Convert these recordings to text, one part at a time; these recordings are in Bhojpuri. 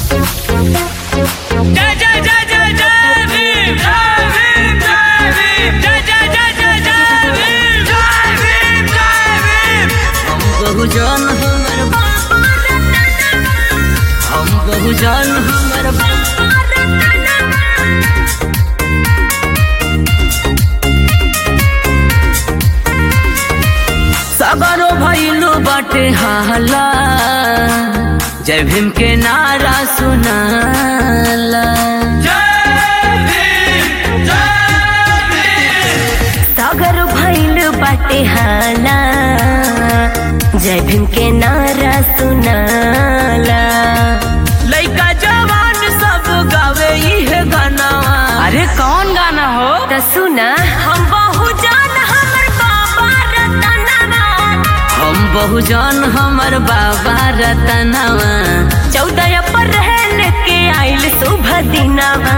जय जय जय जय जय भीम जय भीम जय भीम जय जय जय जय जय भीम जय भीम जय भीम हम बहुजन हमर हम बहुजन हमर सगरो भैलू बाटे हाला जय भीम के नारा सुनाला जय भीम जय भीम सागर भैल बाटे हाला जय भीम के नारा सुनाला लइका जवान सब गावे इहे गानावा अरे कौन गाना हो त सुना हम बहुजान हमर बाबा रतनवा हम बहुजन हमर बाबा रतनवा चौदह अप्रैल के आइल शुभ दिनवा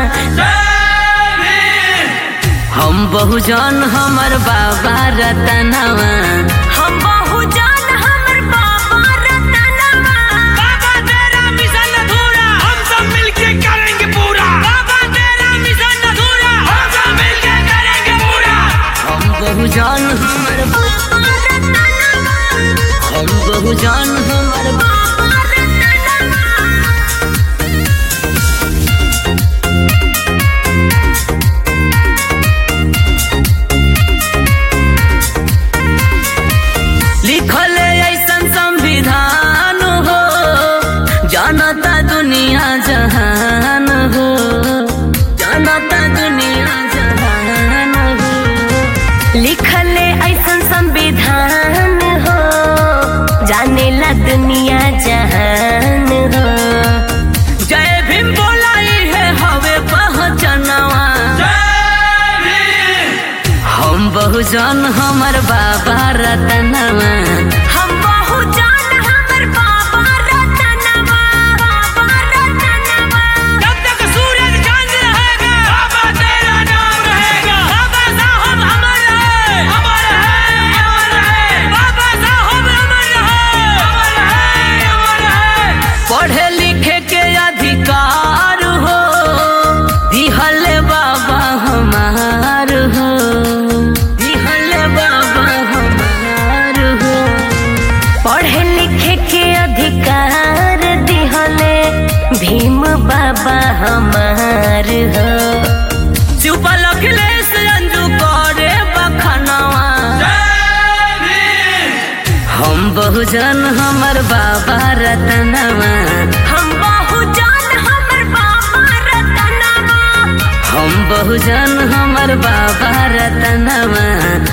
हम बहुजन हमर बाबा रतनवा हम बहुजान हमर बाबा रतनवा बाबा तेरा मिशन अधूरा हम सब मिलके करेंगे पूरा बाबा तेरा मिशन अधूरा हम सब मिलके करेंगे पूरा हम बहुजन हमर बाबा रतनवा हम बहुजन हमर बाबा रतनवा लिखल ऐसन संविधान हो जानता दुनिया जहान हो जानता दुनिया जहान हो लिखल ऐसन संविधान हो जाने ला दुनिया जहान हो जय भीम बोलाई है हवे पहचनवा हम बहुजन हमर बाबा रतनवा हम बहुजान हमर बाबा रतनवा बाबा रतनवा जब तक सूरज चांद रहेगा बाबा तेरा नाम रहेगा बाबा साहब अमर है अमर है अमर है बाबा साहब अमर है अमर है अमर है पढ़े लिखे के अधिकार हो दिहल बाबा हमार हो दिहल बाबा हमार हो पढ़े लिखे के अधिकार दिहले भीम बाबा हमार हो चुपल अखिलेश अंजू करे बखनवा हम बहुजन हमर बाबा रतनवा हम बहुजान हमर बाबा रतनवा हम बहुजन हमर बाबा रतनवा